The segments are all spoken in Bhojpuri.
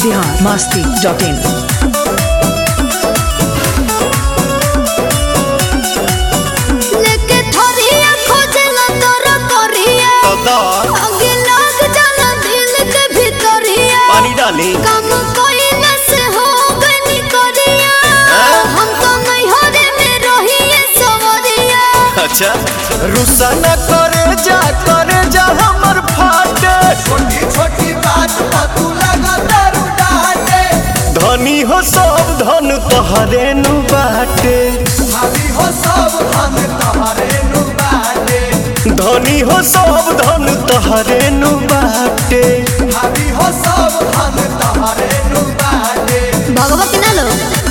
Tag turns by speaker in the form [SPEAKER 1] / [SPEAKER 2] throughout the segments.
[SPEAKER 1] बिहार मस्ती डॉट इन
[SPEAKER 2] लेके थोरिया खोजला तोरा करिया आगे लग जाला दिल के भीतरिया
[SPEAKER 3] पानी डाली
[SPEAKER 2] काम कइला से हो गनी करिया हम तो नहीं हरे में रहिए सवरिया
[SPEAKER 3] अच्छा रुसा न करे जा करे जा हमर फाटे
[SPEAKER 4] छोटी छोटी बात पर तू लगा दारू डाटे
[SPEAKER 3] धनी हो सब धन तोहरे नु बाटे
[SPEAKER 4] भाभी हो सब हम तोहरे नु बाटे
[SPEAKER 3] धनी हो सब धन तोहरे नु बाटे
[SPEAKER 4] भाभी हो सब हम तोहरे नु बाटे
[SPEAKER 2] भगवा के ना लो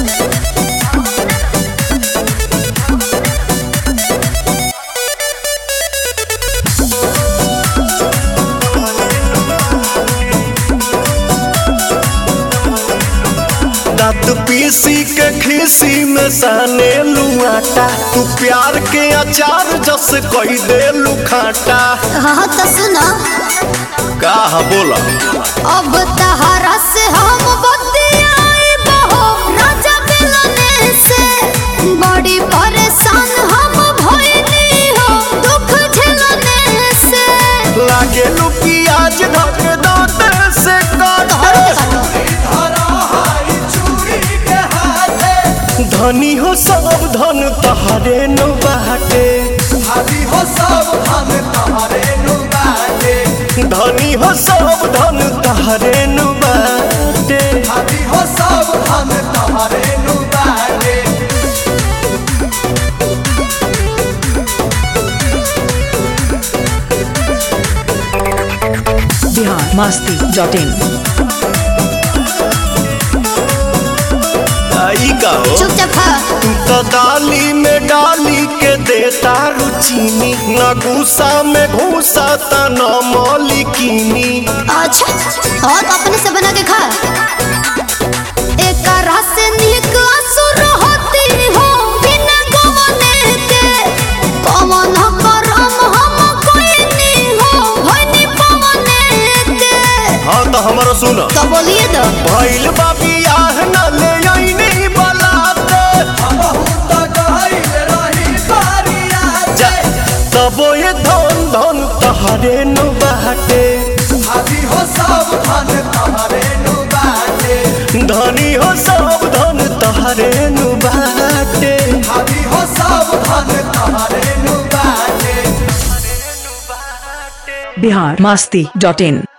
[SPEAKER 3] दांत पीसी के खीसी में साने लुआटा तू प्यार के अचार जस कही दे लुखाटा
[SPEAKER 2] हाँ तो सुना
[SPEAKER 3] का बोला
[SPEAKER 2] अब तहरा से हम बतियाई बहो राजा मिलने से बड़ी परेशान हम भइली हो दुख झेलने से
[SPEAKER 3] लागे लू प्याज धक दांत से काटे
[SPEAKER 4] धरा हाई चूड़ी के हाथे
[SPEAKER 3] धनी हो सब धन तहरे नु बाटे
[SPEAKER 4] भाभी हो सब हम तोहरे नु बाटे
[SPEAKER 3] धनी हो सब धन तहरे नु बाटे
[SPEAKER 4] भाभी हो सब हम तोहरे नु बाटे
[SPEAKER 1] बिहार मस्ती डॉट इन
[SPEAKER 3] आई का हो
[SPEAKER 2] चुपचाप खा
[SPEAKER 3] तू तो दाली में डाली के देता रुचीनी न गुस्सा में घूसा त न मौलिकीनी
[SPEAKER 2] अच्छा और अपने से बना के खा एक रस से निक असुर होती हो बिना गवने के कमन करम हम कोई नहीं हो भनी पवने के
[SPEAKER 3] हाँ तो हमारा सुन
[SPEAKER 2] तो बोलिए तो
[SPEAKER 3] भइल बा बियाह न ले आईनी बलाते
[SPEAKER 4] बहुत गहिल रही बारिया
[SPEAKER 3] जा तबो ये धन धन तहरे नु बाटे
[SPEAKER 4] भाभी हो सब धन तोहरे नु बाटे
[SPEAKER 3] धनी हो सब धन तहरे नु बाटे
[SPEAKER 4] भाभी हो सब धन तोहरे नु बाटे
[SPEAKER 1] बिहार मस्ती डॉट इन